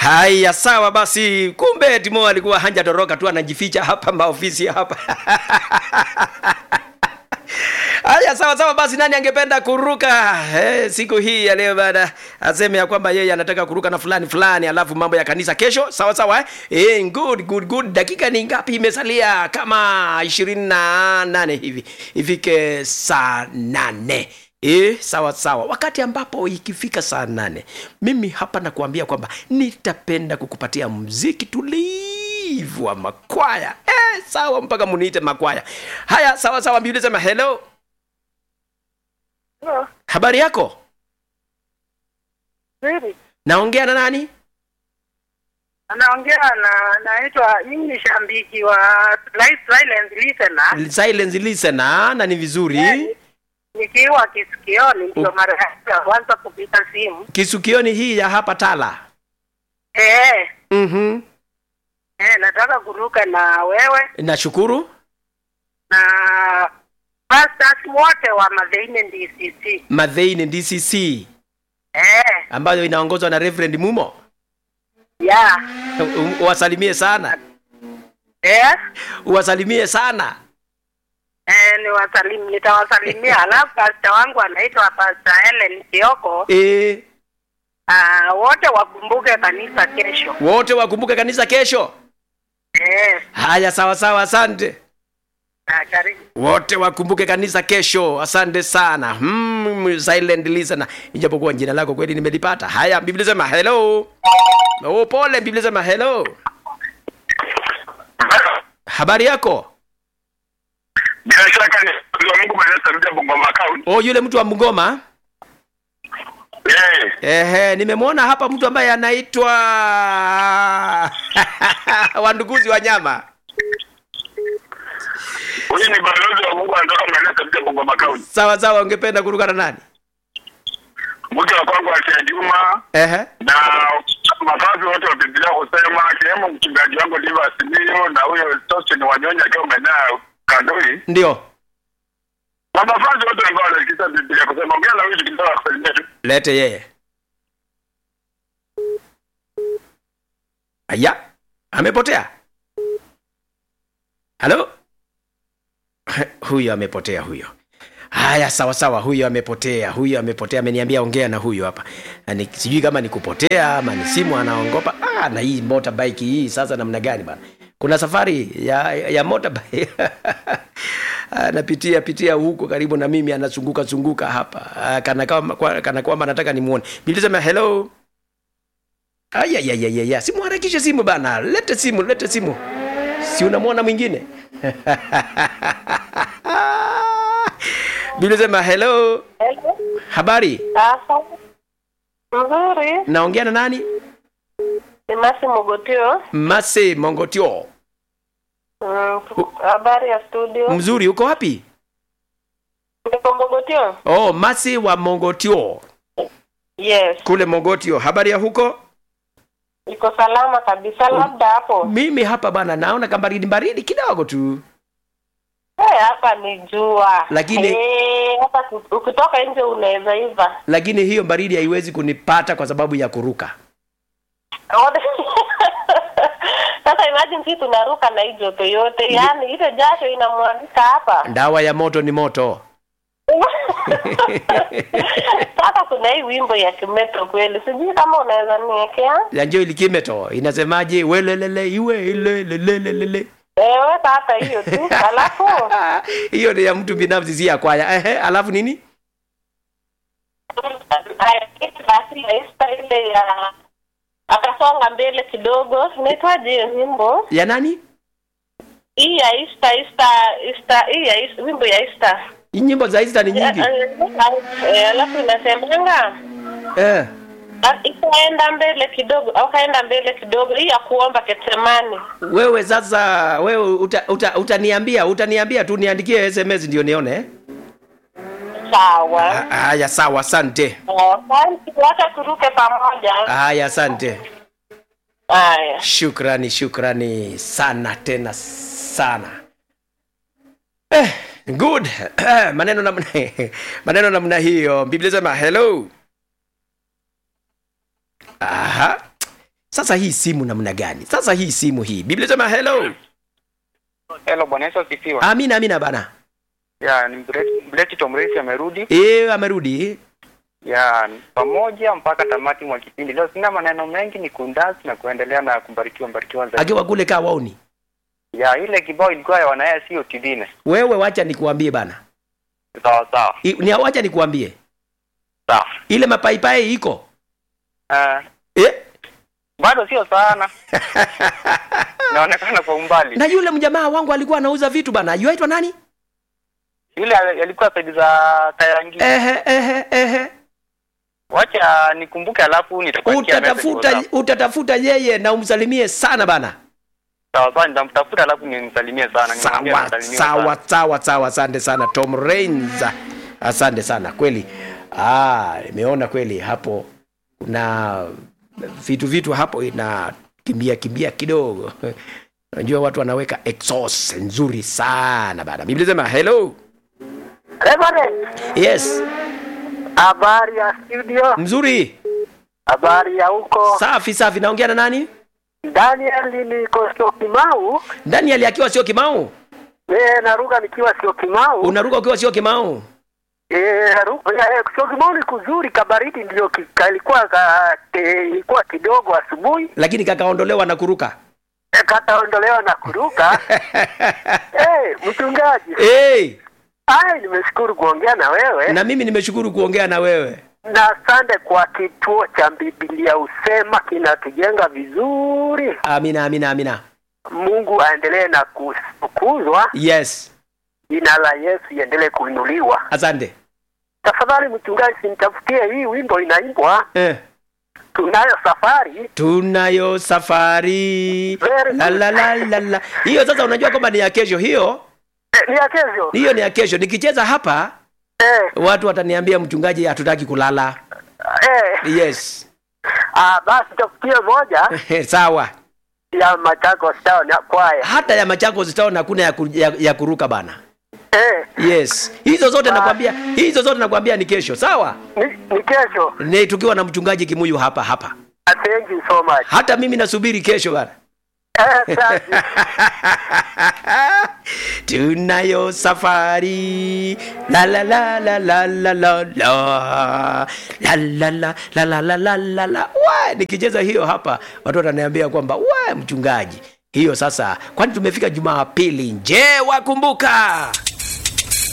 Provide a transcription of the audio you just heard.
haya sawa basi kumbe timo alikuwa hanjatoroka tu anajificha hapa maofisi hapa haya sawa sawa basi nani angependa kuruka eh, siku hii ya leo baada aseme ya kwamba yeye anataka kuruka na fulani fulani alafu mambo ya kanisa kesho sawa sawa eh? Eh, good good good dakika ni ngapi imesalia kama ishirini na nane hivi ifike saa nane E, sawa sawa wakati ambapo ikifika saa nane mimi hapa nakuambia kwamba nitapenda kukupatia mziki tulivu wa makwaya e, sawa mpaka muniite makwaya haya sawa sawa mbiuli sema hello Hello. habari yako Nzuri. naongea na nani Anaongea na naitwa mimi ni shambiki wa Life Silent Listener. silence listener na ni vizuri Yeah. Nikiwa kisikioni ndio mara yangu ya kwanza kupiga simu. kisukioni hii ya hapa tala Eh, mm-hmm. eh nataka kuruka na wewe nashukuru na pastors wote wa Maveine DCC. madheini dcc Eh, ambayo inaongozwa na reverend mumo yeah. U- u- uwasalimie sana Eh, uwasalimie sana eh niwasalim nitawasalimia. Alafu pastor wangu anaitwa Pastor Helen Kioko. e, Ah, wote wakumbuke kanisa kesho. wote wakumbuke kanisa kesho Eh, haya sawa sawa asante ah, karibu. wote wakumbuke kanisa kesho asante sana mm, silent listener ijapokuwa jina lako kweli nimelipata haya biblia sema hello oh, pole biblia sema hello habari yako bila shaka ni mtu wa Mungu mwenye tarudia Bungoma County. oh, yule mtu wa mgoma Eh, ehe nimemwona hapa mtu ambaye anaitwa wanduguzi wa nyama huyu ni balozi wa Mungu anatoka mwenye tarudia Bungoma County. sawa sawa ungependa kuruka na nani Mke wa kwangu Asia Juma ehe na mafazi wote wa Biblia kusema akiwemo mchungaji wangu Liva Simio na huyo Tostin Wanyonya akiwa maeneo Kandoi ndio na mafazi wote ambao wanasikiza Biblia kusema ongea na huyu tukitaka kusalimia tu. lete yeye aya amepotea halo huyo amepotea huyo haya sawa sawa huyo amepotea huyo amepotea ameniambia ongea na huyo hapa Na ni, sijui kama ni kupotea ama ni simu anaongopa ah, na hii motorbike hii sasa namna gani bana kuna safari ya, ya motorbike anapitia pitia huko karibu na mimi anazunguka zunguka hapa Ah, kana kama kwa- kana kwamba nataka nimuone nilisema hello ayayayaya simuharakishe simu bana lete simu lete simu si unamwona mwingine bilisema hello Hello. habari Sasa. Mzuri. naongea na nani Ni Masi Mogotio. mase mongotio Mm, Habari ya studio. mzuri uko wapi Niko Mogotio? oh mase wa mongotio Yes. kule mogotio habari ya huko Niko salama kabisa labda hapo. mimi hapa bana naona kambaridi baridi kidogo tu Eh, hapa ni jua. Lakini- eh, hapa ku- ukitoka nje unaweza iva. lakini hiyo baridi haiwezi kunipata kwa sababu ya kuruka Sasa imagine sisi tunaruka na hii joto yote, yaani ile jasho inamwagika hapa. dawa ya moto ni moto Sasa kuna hii wimbo ya Kimeto kweli, sijui kama unaweza niwekea. ya njo ilikimeto inasemaje welelele iwe ilelelelele Eh, weka hata hiyo tu, alafu hiyo ni ya mtu binafsi si ya kwaya ehe alafu nini basi ya Esther ile ya akasonga mbele kidogo, inaitwaje hiyo nyimbo? ya nani Hii ya Esther, Esther, Esther, hii ya Esther, wimbo ya Esther. Hii nyimbo za Easter ni nyingi Eh, alafu inasemanga eh. "Na ikaenda mbele kidogo au kaenda mbele kidogo, hii ya kuomba Getsemani. wewe sasa wewe uta, uta, utaniambia utaniambia tu niandikie sms ndio nione eh? Sawa. Ah, haya sawa asante Asante, wacha turuke pamoja. haya asante Haya. shukrani shukrani sana tena sana eh, good maneno namna maneno namna hiyo biblia sema hello aha sasa hii simu namna gani sasa hii simu hii biblia sema hello Hello, Bwana Yesu asifiwe. amina amina bana Ya, ni Mbreti- Mbreti Tomresi amerudi. e, amerudi Ya, ni pamoja mpaka tamati mwa kipindi. Leo sina maneno mengi, ni kundasi na kuendelea na kubarikiwa mbarikiwa zaidi. akiwa kule kaa wauni Ya, ile kibao ilikuwa ya wanaya sio tibine. wewe wacha nikuambie bana Sawa sawa. I- ni wacha nikuambie Sawa. ile mapaipai iko Uh, eh? bado sio sana. Inaonekana kwa umbali. na yule mjamaa wangu alikuwa anauza vitu bana yuaitwa nani Yule al- alikuwa saidi za Kayangi. ehe ehe ehe Wacha nikumbuke alafu nitakupatia message utatafuta WhatsApp. utatafuta yeye na umsalimie sana bana Sawa sawa, nitamtafuta alafu nimsalimie sana. Nimwambie sawa nisalimie sawa sana. sawa sawa asante sana tom rains asante sana kweli ah nimeona kweli hapo kuna vitu vitu hapo ina kimbia kimbia kidogo unajua watu wanaweka exhaust nzuri sana bana biblia sema hello Reverend, yes habari ya studio, mzuri habari ya huko. safi safi naongea na nani Daniel niko sio Kimau, daniel akiwa sio kimau eh, naruka nikiwa sio Kimau. unaruka ukiwa sio kimau Eh, naruka eh, sio Kimau ni kuzuri, kabaridi ndio ki- kalikuwa ka, ke, ilikuwa kidogo asubuhi, lakini kakaondolewa na kuruka eh, kataondolewa na kuruka. eh, mchungaji, hey, ai, nimeshukuru kuongea na wewe na mimi nimeshukuru kuongea na wewe na asante kwa kituo cha Biblia Usema kinatujenga vizuri. amina amina amina Mungu aendelee na kutukuzwa, yes jina la Yesu iendelee kuinuliwa. asante Tafadhali mchungaji, sinitafutie hii wimbo inaimbwa, eh. tunayo safari. tunayo safari Very la, la, la, la, la. hiyo sasa unajua kwamba ni ya kesho hiyo Eh, ni ya kesho hiyo ni ya kesho nikicheza hapa eh, watu wataniambia mchungaji hatutaki kulala eh. yes Ah, basi tafutie moja sawa ya Machakos Town ya kwaya hata ya machakos town hakuna ya, ku, ya, ya kuruka bana eh, yes hizo zote Ba- nakwambia hizo zote nakwambia ni kesho sawa ni, ni kesho. ni tukiwa na mchungaji kimuyu hapa hapa Ah, Thank you so much. hata mimi nasubiri kesho bana Eh, asante. tunayo safari la la la la la la la la la la la la la la la la la wa nikicheza hiyo hapa watu wataniambia kwamba wa mchungaji hiyo sasa kwani tumefika jumapili nje wakumbuka